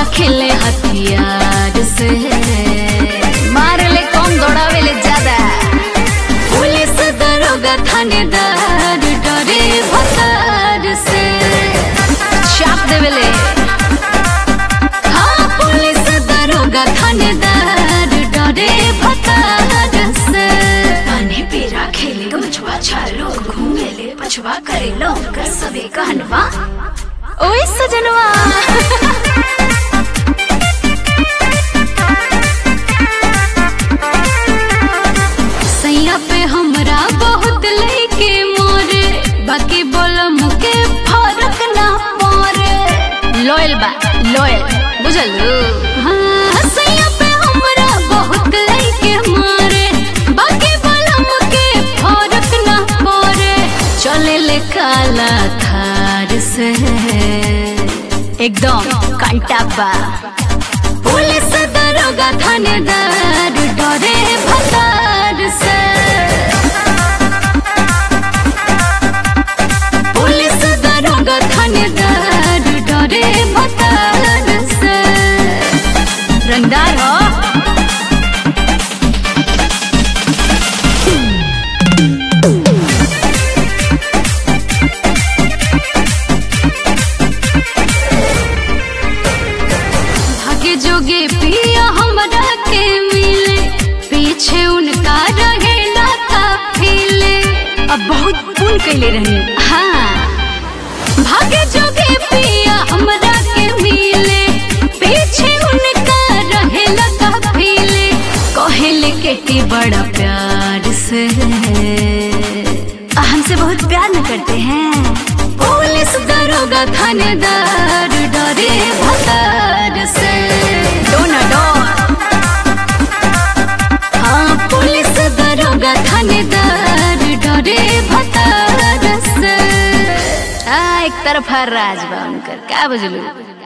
रखेले हथियार से मारे ले कम दौड़ावे ले ज्यादा पुलिस दरोगा थानेदार डरे भतार से चाप देवेले हाँ पुलिस दरोगा थानेदार डरे भतार से पानी पीरा खेले गमछुआ छालो घूमेले पछुआ करे लो कर सबे कहनवा ओए सजनवा सैया पे हमरा बहुत लेके मोरे बाकी बोलम के फर्क ना पड़े लॉयल बा लॉयल बुझल हाँ सैया पे हमरा बहुत लेके मोरे बाकी बोलम के फर्क ना पड़े चले ले काला थार से एकदम कांटा बा पुलिस दरोगा थानेदार डरे भतार से पुलिस दरोगा थानेदार डरे भतार से रंगदार हो भाग्य जोगे पिया हमरा के मिले पीछे उनका रहेला काफिले अब बहुत पुन कैले रहे हाँ भाग्य जोगे पिया हमरा के मिले पीछे उनका रहेला काफिले कहेले केटी बड़ा प्यार से हमसे बहुत प्यार न करते हैं पुलिस दरोगा थानेदार डरे भतार से डोना डोर हाँ पुलिस दरोगा थानेदार डरे भतार से आ एक तरफ हर राज बा उनकर का बुझलू